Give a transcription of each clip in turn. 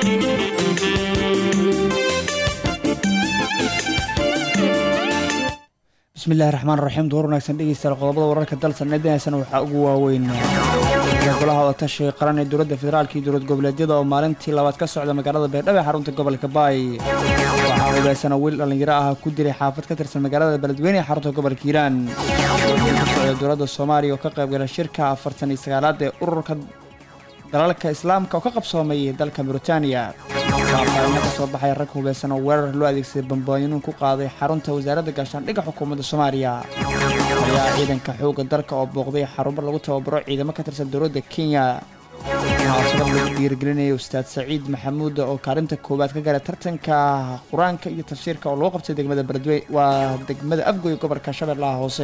bismillahi raxmaan raxiim duur wanaagsan dhegeystayaal qodobada wararka dalsan eedaneysana waxaa ugu waaweyn golaha wadatashiga qaran ee dowladda federaalka iyo dowlad goboleedyada oo maalintii labaad ka socda magaalada beerdhabo ee xarunta gobolka baay waxaa hubeysana wiil dhallinyaro ah ku dilay xaafad ka tirsan magaalada beledweyne ee xarunta gobolka hiiraan ka socda dowladda soomaaliya oo ka qaybgala shirka afartan iyo sagaalaad ee ururka dalalka islaamka oo ka qabsoomay dalka mauritaniya faafaalina ka soo baxay rag hubeysan oo weerar loo adeegsaday bambooyinuun ku qaaday xarunta wasaaradda gaashaandhigga xukuumadda soomaaliya ayaa ciidanka xoogga dalka oo booqday xarumo lagu tababaro ciidamo ka tirsan dowladda kenya munaasabad lagu dhiirigelinayay ustaad saciid maxamuud oo kaalinta koowaad ka galay tartanka qur-aanka iyo tafsiirka oo lagu qabtay degmada beledwey waa degmada afgoy gobolka shabeellaha hoose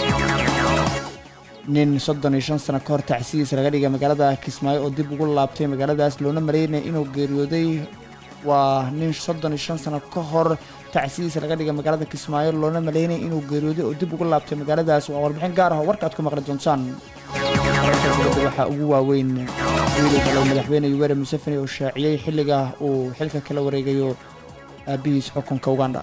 nin soddon iyo shan sano ka hor tacsidiisa laga dhigay magaalada kismaayo oo dib ugu laabtay magaaladaas loona maleynaya inuu geeriyooday waa nin soddon iyo shan sano ka hor tacsidiisa laga dhigay magaalada kismaayo loona maleynaya inuu geeriyooday oo dib ugu laabtay magaaladaas waa warbixin gaar ah oo warka aad ku maqli doontaan wararka dowladda waxaa ugu waaweyn wiilii kale madaxweyne yuweri museveni oo shaaciyey xilliga uu xilka kala wareegayo aabihiis xukunka uganda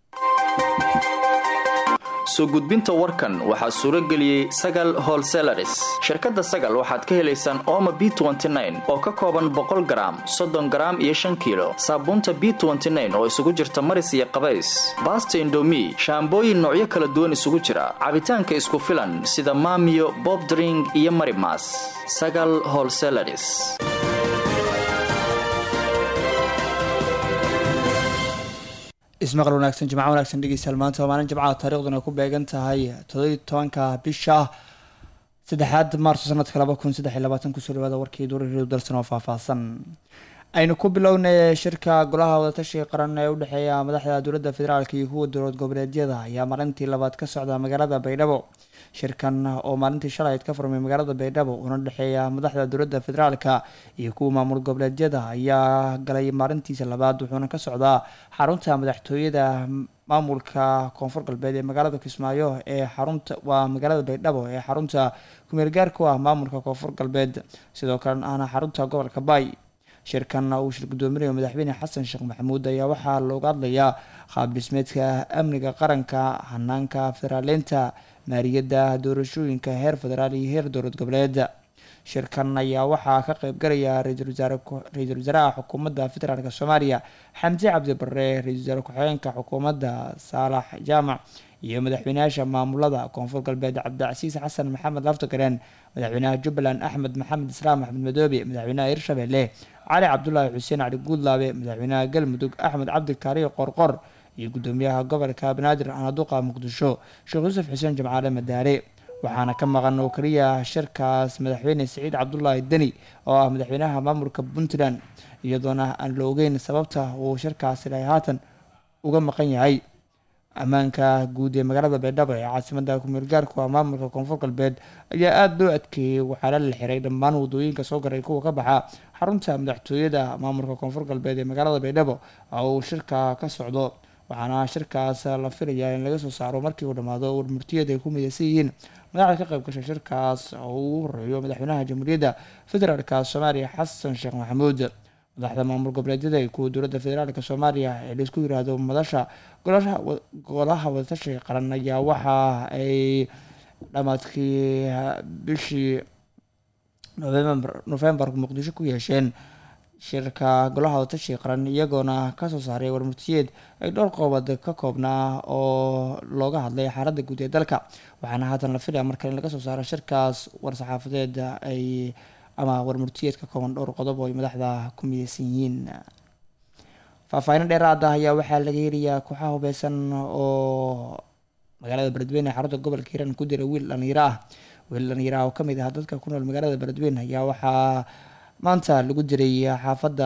soo gudbinta warkan waxaa suuro geliyey sagal holselaris shirkadda sagal waxaad ka helaysaan ooma b oo ka kooban boqol garaam soddon garaam iyo shan kiilo saabuunta b oo isugu jirta maris iyo qabays baasta indomi shaambooyin noocyo kala duwan isugu jira cabitaanka isku filan sida maamiyo bobdring iyo marimas sagal holselaris ismaqal wanaagsan jimco wanaagsan dhegeystayaal maanta waa maalin jimcaha taariikhduna ku beegan tahay todobiyi tobanka bisha saddexaad maarso sanadka laba kun saddex iyo labaatan kusoo dhawaada warkii duuraridu dalsan oo faahfaahsan aynu ku bilownay shirka golaha wadatashiga qaran ee udhexeeya madaxda dowladda federaalk iyo kuwa dowlad goboleedyada ayaa maalintii labaad ka socda magaalada baydhabo shirkan oo maalintii shalayd ka furmay magaalada baydhabo una dhexeeya madaxda dowladda federaalka iyo kuwa maamul goboleedyada ayaa galay maalintiisa labaad wuxuuna ka socdaa xarunta madaxtooyada maamulka koonfur galbeed ee magaalada kismaayo ee xarunta waa magaalada baydhabo ee xarunta kumeelgaarku ah maamulka koonfur galbeed sidoo kalena ahna xarunta gobolka baay shirkan uu shir gudoominayo madaxweyne xasan sheekh maxamuud ayaa waxaa looga hadlayaa qaab dhismeedka amniga qaranka hanaanka federaaleynta maaliyadda doorashooyinka heer federaal iyo heer dowlad goboleed shirkan ayaa waxaa ka qeybgalaya ra-iisul wasaaraha xukuumadda federaalk soomaaliya xamse cabdi barre ra-isul wasaare ku-xigeenka xukuumadda saalax jaamac iyo madaxweynayaasha maamulada koonfur galbeed cabdicasiis xasan maxamed laftagareen madaxweynaha jubbaland axmed maxamed islaam axmed madoobe madaxweynaha hirshabelle cali cabdulaahi xuseen cali guudlaabe madaxweynaha galmudug axmed cabdi kaariyo qorqor iyo gudoomiyaha gobolka banaadir anaduqa muqdisho sheekh yuusuf xuseen jimcaale madaare waxaana ka maqan oo keliya shirkaas madaxweyne siciid cabdulaahi deni oo ah madaxweynaha maamulka puntland iyadoona aan la ogeyn sababta uu shirkaasi ilaa haatan uga maqan yahay ammaanka guud ee magaalada baydhabo ee caasimada kumeelgaarku ah maamulka koonfur galbeed ayaa aada loo adkeeyey waxaana la xiray dhammaan wadooyinka soo garay kuwa ka baxa xarunta madaxtooyada maamulka koonfur galbeed ee magaalada baydhabo oo uu shirka ka socdo waxaana shirkaas la filayaa in laga soo saaro markii uu dhammaado warmurtiyad ay ku midaysan yihiin madaxda ka qayb gashay shirkaas oo uu horeeyo madaxweynaha jamhuuriyadda federaalk soomaaliya xasan sheekh maxamuud madaxda maamul goboleedyada ee kuwa dowladda federaalk soomaaliya ee laisku yiraahdo madasha golaha wadatashiga qaran ayaa waxa ay dhamaadkii bishii novembar muqdisho ku yeesheen shirka golaha wadatashiga qaran iyagoona kasoo saaray warmurtiyeed ay dhowr qoobad ka koobnaa oo looga hadlay xaaladda guud ee dalka waxaana haatan la filaya markale in laga soo saaro shirkaas war-saxaafadeed ay ama warmurtiyeed ka kooban dhowr qodob oo ay madaxda ku mideysan yihiin faahfaahin dheeraada ayaa waxaa laga helayaa kooxaha hubeysan oo magaalada beledweyne ee xarunta gobolka hiiraan ku dira wiil dhalinyaro ah wiil dhalinyaro ah oo kamid ah dadka ku nool magaalada beledweyne ayaa waxaa maanta lagu diray xaafadda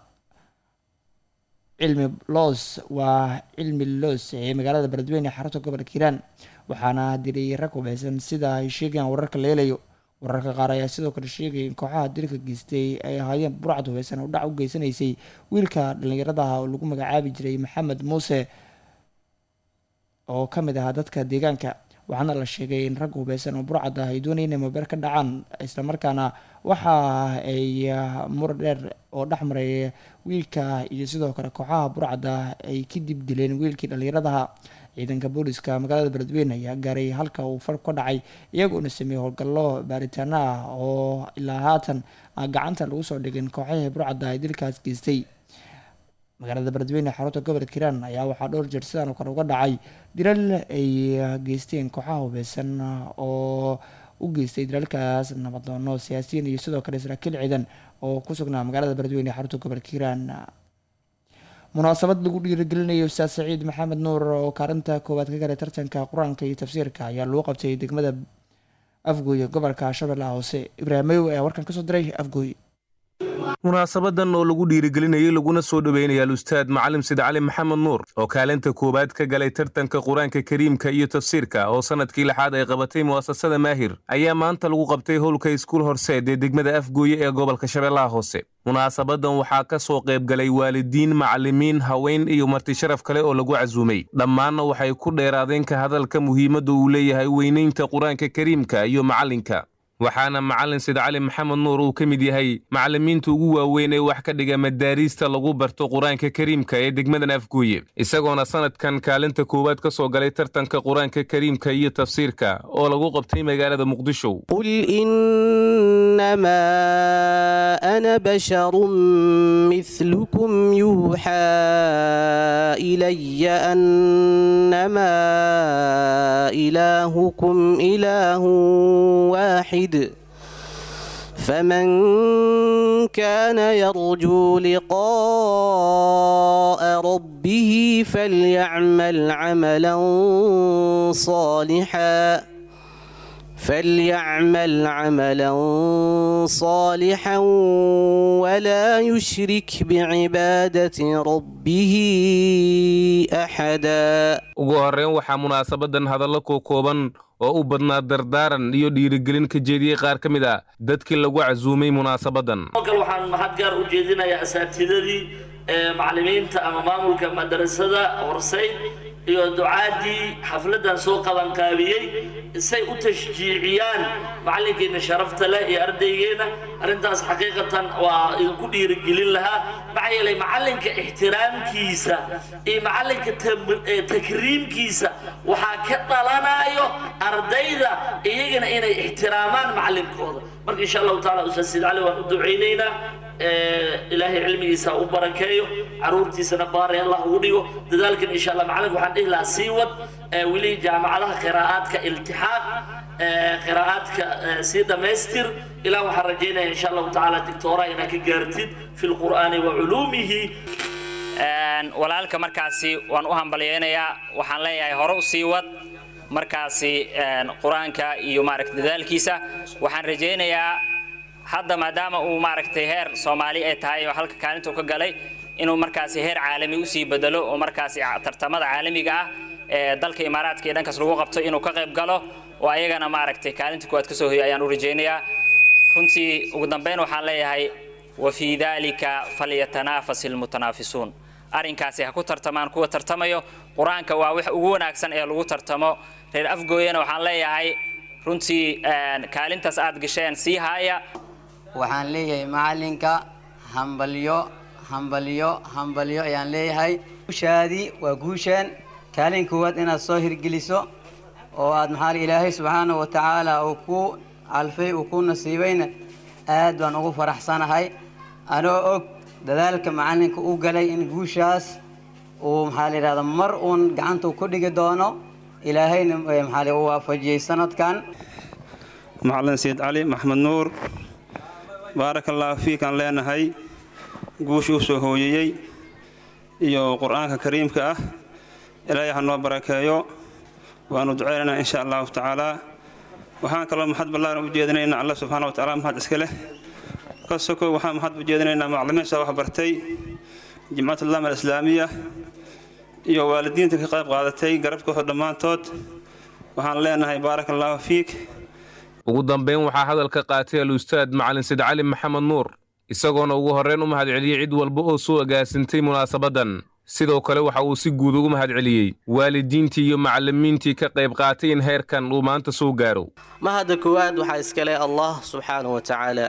cilmi loos waa cilmi loos ee magaalada beledweyne ee xarunta gobolka hiiraan waxaana diray rag hubeysan sida ay sheegayaan wararka la helayo wararka qaar ayaa sidoo kale sheegaya in kooxaha dilka geystay ay ahaayeen burcad hubeysan oo dhac u geysanaysay wiilka dhallinyaradaha oo lagu magacaabi jiray maxamed muuse oo ka mid ahaa dadka deegaanka waxaana la sheegay in rag hubeysan oo burcad ah ay doonayeen inay moobeel ka dhacaan islamarkaana waxa ay mur dheer oo dhexmaray wiilka iyo sidoo kale kooxaha burcadda ay kadib dileen wiilkii dhallinyaradaha ciidanka booliska magaalada beledweyne ayaa gaaray halka uu fal ka dhacay iyagoona sameeyey howlgallo baaritaano ah oo ilaa haatan gacanta lagu soo dhigin kooxahii burcadda ay dilkaas geystay magaalada beledweyne xarunta gobolka hiiraan ayaa waxaa dhowr jeer sidaan kore uga dhacay dilal ay geysteen kooxaha hubeysan oo u geystay dilaalkaas nabadoono siyaasiyiin iyo sidoo kale saraakiil ciidan oo ku sugnaa magaalada beledweyne xarunta gobolka hiiraan munaasabad lagu dhiirigelinayo ustaad saciid maxamed nuur oo kaalinta koowaad ka galay tartanka qur-aanka iyo tafsiirka ayaa lagu qabtay degmada afgooye gobolka shabeellaha hoose ibraahimow ayaa warkan kasoo diray afgooye munaasabadan oo lagu dhiirigelinayay laguna soo dhoweynaya alustaad macalim sid cali maxamed nuur oo kaalinta koowaad ka galay tartanka qur-aanka kariimka iyo tafsiirka oo sanadkii lixaad ay qabatay mu'asasada maahir ayaa maanta lagu qabtay howlka iskuul horseed ee degmada afgooye ee gobolka shabeellaha hoose munaasabadan waxaa ka soo qaybgalay waalidiin macallimiin haween iyo marti sharaf kale oo lagu casuumay dhammaanna waxay ku dheeraadeen ka hadalka muhiimadda uu leeyahay weynaynta qur-aanka kariimka iyo macallinka waxaana macallin sid cali maxamed nuur uu ka mid yahay macallimiinta ugu waaweyn ee wax ka dhiga madaariista lagu barto qur-aanka kariimka ee degmadan afgooye isagoona sanadkan kaalinta koowaad ka soo galay tartanka qur-aanka kariimka iyo tafsiirka oo lagu qabtay magaalada muqdisho qul inamaa ana basharun milukum yuuxaa ilaya annamaa ilaahukum ilaahu waaxid فمن كان يرجو لقاء ربه فليعمل عملا صالحا فليعمل عملا صالحا ولا يشرك بعبادة ربه أحدا ugu horreyn waxaa munaasabadan hadallo kookooban oo u badnaa dardaaran iyo dhiirigelin ka jeediyey qaar ka mid a dadkii lagu casuumay munaasabadan kal waxaan mahad gaar u jeedinayaa asaatidadii macallimiinta ama maamulka madarasada horsayd iyo ducaadii xafladan soo qabanqaabiyey say u tashjiiciyaan macallinkeenna sharafta leh iyo ardaygeena arrintaas xaqiiqatan waa idinku dhiirigelin lahaa maxaa yeelay macallinka ixtiraamkiisa iyo macallinka takriimkiisa waxaa ka dhalanayo ardayda iyagana inay ixtiraamaan macallinkooda marka insha allahu taala ustaad siid cali waan u ducaynaynaa ilaahay cilmigiisa u barakeeyo caruurtiisana baari allah ugu dhigo dadaalkan insha allah macalinka waxaan dhihi lahaa sii wad weli jaamacadaha qiraa'aadka iltixaaq qiraa'aadka sii dhammaystir ilaa waxaan rajaynaya insha allahu tacaala dictoora inaad ka gaartid fi lqur'aani wa culuumihi walaalka markaasi waan u hambalyeynayaa waxaan leeyahay hore u sii wad markaasi qur-aanka iyo maaragta dadaalkiisa waxaan rajaynayaa hadda maadaama uu maaragtay heer soomaali ay tahay oo halka kaalinta ka galay inuu markaasi heer caalami usii bedelo oo markaasi tartamada caalamiga ah ee dalka imaaraadka iyo dhankaas lagu qabto inuu ka qayb galo oo ayagana maaragtay kaalinta kuwaad ka soo hoyo ayaan u rajaynayaa runtii ugu dambeyn waxaan leeyahay wa fii dalika falyatanaafas ilmutanaafisuun arrinkaasi ha ku tartamaan kuwa tartamayo qur-aanka waa wax ugu wanaagsan ee lagu tartamo reer afgooyana waxaan leeyahay runtii kaalintaas aad gasheen sii haaya waxaan leeyahay macallinka hambalyo hambalyo hambalyo ayaan leeyahay guushaadii waa guusheen kaalin koowaad inaad soo hirgeliso oo aad maxaa ilaahay subxaanahu wa tacaala uu ku calfay uu ku nasiibayna aad baan ugu faraxsanahay anoo og dadaalka macallinka u galay in guushaas uu maxaa la yidhahda mar uun gacanta ku dhigi doono ilaahayna maxaa u waafajiyey sanadkan macallin sayid cali maxmed nuur baaraka allaahu fiikaan leenahay guusha u soo hooyeyey iyo qur-aanka kariimka ah ilaahay ha noo barakeeyo waanu ducaynaynaa insha allahu tacaalaa waxaan kaloo maxad ballaaran u jeedinaynaa alla subxaana wa tacala mahad iska leh ka sokow waxaan mahad u jeedinaynaa macallimiinta wax bartay jimcatullaam alislaamiya iyo waalidiinta ka qayb qaadatay garabkooda dhammaantood waxaan leenahay baaraka allaahu fiik ugu dambeyn waxaa hadalka qaatay alustaad macalin sid cali maxamed nuur isagoona ugu horreyn u mahadceliyey cid walba oo soo agaasintay munaasabadan sidoo kale waxa uu si guud ugu mahad celiyey waalidiintii iyo macallimiintii ka qayb qaatay in heerkan uu maanta soo gaaro mahadda koowaad waxaa iskale allah subxaanahu wa tacaala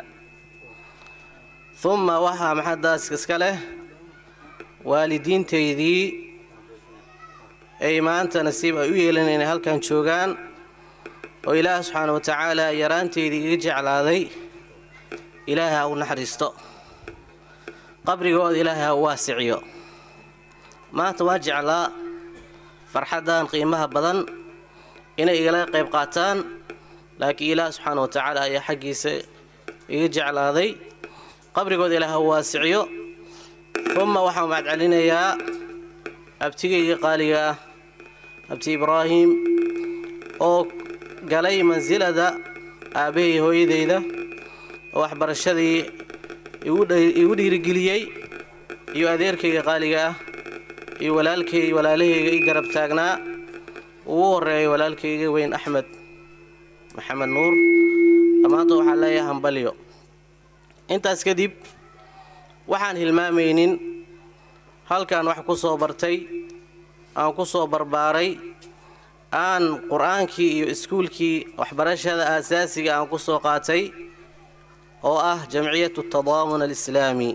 uma waxaa maxaddaas iska leh waalidiintaydii ay maanta nasiib ay u yeelan inay halkan joogaan oo ilaah subxaana wa tacaala yaraanteydii iga jeclaaday ilaahay ha u naxariisto qabrigooda ilaahay ha u waasiciyo maanta waa jeclaa farxaddan qiimaha badan inay igala qayb qaataan laakiin ilaah subxaana wa tacaala ayaa xaggiisa iga jeclaaday qabrigooda ilaah ha u waasiciyo uma waxaan mahadcelinayaa abtigayga qaaliga ah abti ibraahim oo galay mansilada aabbahay hooyadayda oo waxbarashadii igu dhiirigeliyey iyo adeerkayga qaaliga ah iyo walaalkay walaalahayga i garab taagnaa ugu horeeyay walaalkayga weyn axmed maxamed nuur dhammaanta waxaa leeyahay hambalyo intaas kadib waxaan hilmaamaynin halkaan wax ku soo bartay aan ku soo barbaaray aan qur-aankii iyo iskuulkii waxbarashada aasaasiga aan ku soo qaatay oo ah jamciyatu tadaamun alislaami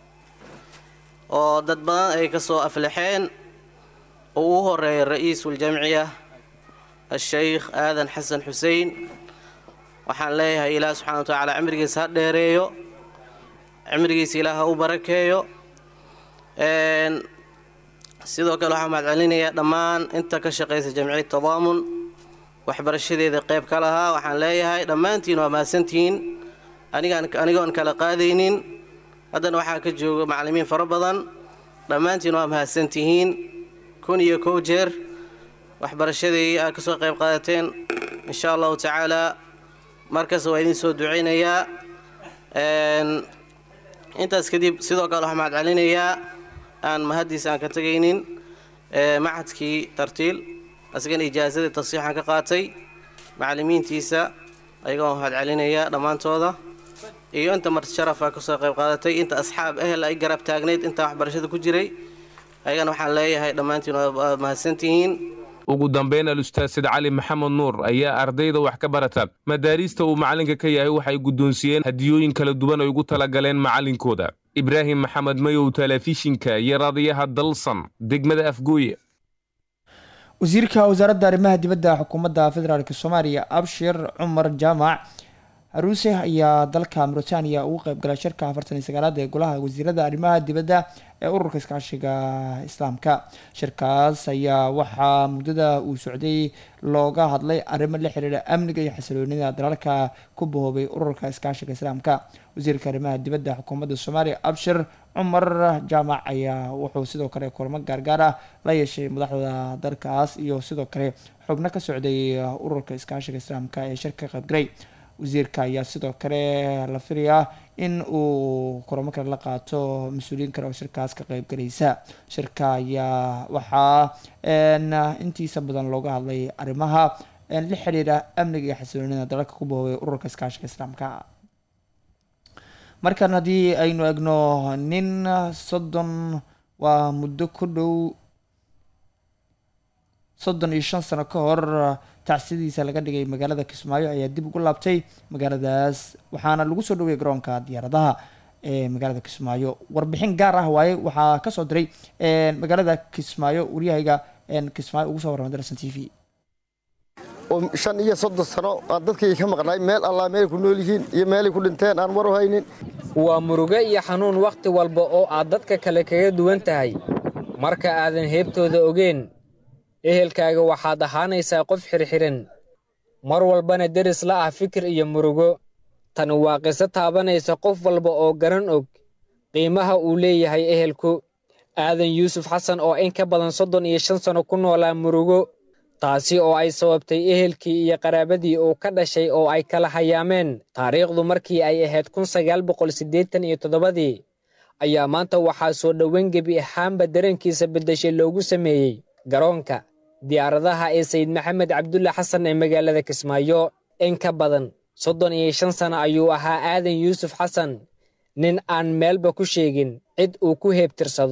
oo dad badan ay ka soo aflaxeen oo ugu horeeyay ra-iisuljamciya a-sheykh aadan xasan xuseen waxaan leeyahay ilaah subxana wa tacaala cimrigiisa ha dheereeyo cimrigiisa ilaah ha u barakeeyo sidoo kale waxaan mahadcelinayaa dhammaan inta ka shaqaysa jamciyad tadaamun waxbarashadeeda qayb ka lahaa waxaan leeyahay dhammaantiin waa mahadsantihiin anigoon kala qaadaynin haddana waxaa ka jooga macallimiin fara badan dhammaantiin waa mahadsantihiin kun iyo kow jeer waxbarashadii aad ka soo qayb qaadateen insha allahu tacaalaa markas waa idiin soo ducaynayaa intaas kadib sidoo kale waxaan mahadcelinayaa aan mahaddiisa aan ka tegaynin macadkii tartiil asagana ijaazadii tasiixaan ka qaatay macallimiintiisa ayagoo mahadcelinaya dhammaantooda iyo inta marti sharafa kasoo qayb qaadatay inta asxaab ehel ay garab taagnayd intaa waxbarashada ku jiray ayagana waxaan leeyahay dhammaantiin waa mahadsantihiin ugu dambayn al-ustaad sid cali maxamed nuur ayaa ardayda wax ka barata madaariista uu macallinka ka yahay waxay guddoonsiiyeen hadiyooyin kala duwan ay ugu talagaleen macallinkooda ibraahim maxamed mayow telefishinka iyo raadiyaha dalsan degmada afgooye wasiirka wasaaradda arrimaha dibadda xukuumadda federaalk soomaaliya abshir cumar jaamac haruuse ayaa dalka mauritania ugu qeybgalay shirka afartan iyo sagaalaad ee golaha wasiirada arrimaha dibadda ee ururka iskaashiga islaamka shirkaas ayaa waxaa muddada uu socday looga hadlay arrimo la xiriira amniga iyo xasiloonida dalalka ku bahoobay ururka iskaashiga islaamka wasiirka arrimaha dibadda xukuumadda soomaaliya abshir cumar jaamac ayaa wuxuu sidoo kale kulamo gaargaar ah la yeeshay madaxda dalkaas iyo sidoo kale xubno ka socday ururka iskaashiga islaamka ee shirka qaybgalay wasiirka ayaa sidoo kale la filayaa in uu kulamo kale la qaato mas-uuliyiin kale oo shirkaas ka qeybgalaysa shirka ayaa waxaa intiisa badan looga hadlay arrimaha la xiriira amniga iyo xasiloonida dalalka ku bahoobay ururka iskaashiga islaamka markan haddii aynu egno nin soddon waa muddo ku dhow soddon iyo shan sano ka hor tacsidiisa laga dhigay magaalada kismaayo ayaa dib ugu laabtay magaaladaas waxaana lagu soo dhoweyay garoonka diyaaradaha ee magaalada kismaayo warbixin gaar ah waaye waxaa kasoo diray magaalada kismaayo waryahayga kismaayo ugu soo warramay darsan t v shan iyo soddon sano aan dadkayga ka maqnaay meel allaa meelay ku nool yihiin iyo meelay ku dhinteen aan war u haynin waa murugo iyo xanuun wakhti walba oo aad dadka kale kaga duwan tahay marka aadan heebtooda ogeen ehelkaaga waxaad ahaanaysaa qof xirxiran mar walbana deris la ah fikir iyo murugo tani waa qiso taabanaysa qof walba oo garan og qiimaha uu leeyahay ehelku aadan yuusuf xasan oo in ka badan soddon iyo shan sanno ku noolaa murugo taasi oo ay sababtay ehelkii iyo qaraabadii uu ka dhashay oo ay kala hayaameen taariikhdu markii ay ahayd kun sagaal boqol siddeetan iyo toddobadii ayaa maanta waxaa soo dhoweyn gebi ahaanba dareenkiisa beddeshay loogu sameeyey garoonka diyaaradaha ee sayid maxamed cabdulle xasan ee magaalada kismaayo in ka badan soddon iyo shan sano ayuu ahaa aadan yuusuf xasan nin aan meelba ku sheegin cid uu ku heebtirsado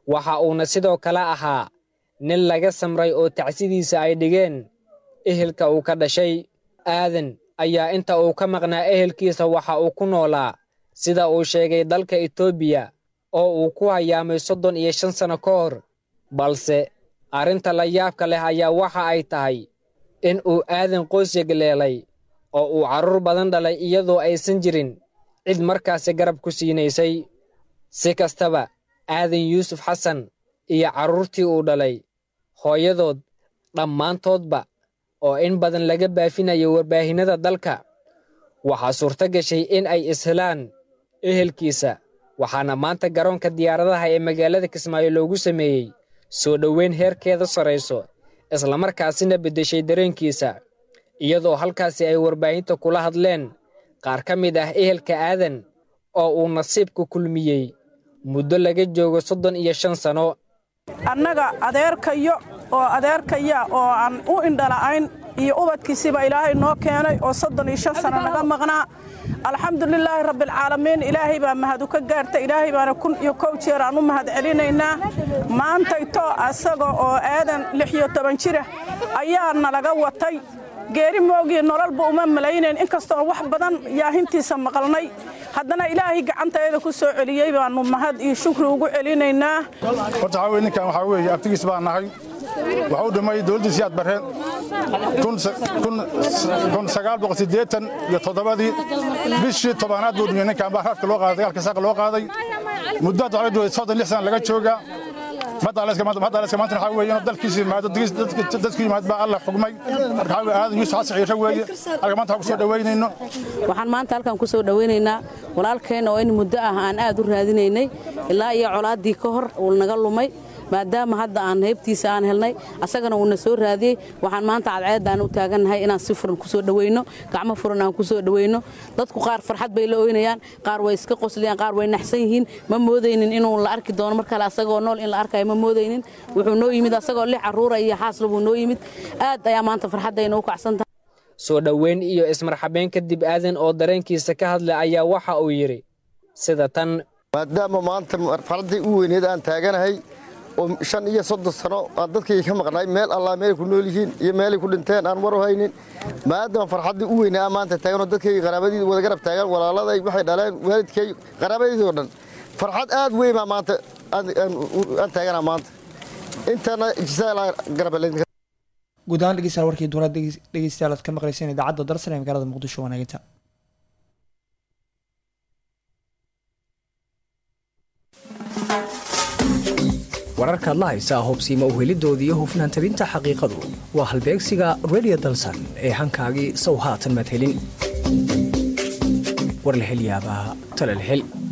waxa uuna sidoo kale ahaa nin laga samray oo tacsidiisa ay dhigeen ehelka uu ka dhashay aadan ayaa inta uu ka maqnaa ehelkiisa waxa uu ku noolaa sida uu sheegay dalka etoobiya oo uu ku hayaamay soddon iyo shan sanno ka hor balse arrinta la yaabka leh ayaa waxa ay tahay in uu aadan qoys yegleelay oo uu carruur badan dhalay iyadoo aysan jirin cid markaasi garab ku siinaysay si kastaba aadan yuusuf xasan iyo carruurtii uu dhalay hooyadood dhammaantoodba oo in badan laga baafinayo warbaahinnada dalka waxaa suurto gashay in ay ishelaan ehelkiisa waxaana maanta garoonka diyaaradaha ee magaalada kismaayo loogu sameeyey soo dhoweyn heerkeeda sarrayso islamarkaasina beddeshay dareenkiisa iyadoo halkaasi ay warbaahinta kula hadleen qaar ka mid ah ehelka aadan oo uu nasiibku kulmiyey muddo laga joogo soddon iyo shan sanno annaga adeerkayo oo adeerkaya oo aan u indhala'ayn iyo ubadkiisiiba ilaahay noo keenay oo soddon iyo shan sanno naga maqnaa alxamdulilaahi rabbialcaalamiin ilaahay baa mahadu ka gaarta ilaahay baana kun iyo kow jeer aan u mahad celinaynaa maantayto asaga oo aadan lix iyo toban jira ayaa nalaga watay geeri moogii nololba uma malaynayn inkastoo wax badan yaahintiisa maqalnay haddana ilaahay gacantaeeda ku soo celiyey baannu mahad iyo shukri ugu celinaynaa horta waxaa weye ninkan waxaa weeye abtigiis baan nahay wuxuu dhimay dowladdiisii aad barreen kun sagaal boqol siddeetan iyo toddobadii bishii tobanaad buu dhimay ninkan baa rafka loo qaaday dagaalka saaqa loo qaaday muddo hadda waxaa joogay soddon lix sana laga joogaa madaleska maanta waxaa weeye inuu dalkiisa yimaado dadku yimaad baa alla xugmay marka waxaa weye aadan yuusuf xasan ciiro weeye halka maanta waxaan ku soo dhoweynayno waxaan maanta halkan ku soo dhoweynaynaa walaalkeenna oo in muddo ah aan aad u raadinaynay ilaa iyo colaaddii ka hor uu naga lumay maadaama hadda aan heybtiisa aan helnay asagana uuna soo raadiyey waxaan maanta cadceeddaan u taagannahay inaan si furan ku soo dhoweyno gacmo furan aan ku soo dhoweyno dadku qaar farxad bay la oynayaan qaar way iska qoslayaan qaar way naxsan yihiin ma moodaynin inuu la arki doono mar kale asagoo nool in la arkayo ma moodaynin wuxuu noo yimid asagoo lix carruura iyo xaasla buu noo yimid aad ayaa maanta farxaddayna u kacsan tahay soo dhoweyn iyo ismarxabeen kadib aadan oo dareenkiisa ka hadlay ayaa waxa uu yidhi sida tan maadaama maanta marxaladdii u weyneed aan taaganahay oo shan iyo soddon sano aan dadkayga ka maqnay meel allaa meelay ku nool yihiin iyo meelay ku dhinteen aan war u haynin maadaama farxaddii u weynaa aan maanta taaganoo dadkayga qaraabadii wada garab taagan walaaladay waxay dhaleen waalidkay qaraabadiidoo dhan farxad aad weyn baa maanta aan taaganaa maanta intana jisaa garab guud ahaan dhegeystayaal warkii duuraad dhegeystayaal aad ka maqlayseen idaacadda darsan ee magaalada muqdisho wanaaginta wararkaad la haysaa hubsiima uhelidoodii hufnaan tabinta xaqiiqadu waa halbeegsiga redio dalsan ee hankaagii sow haatan maad helin war la hel yaabaa tale la hel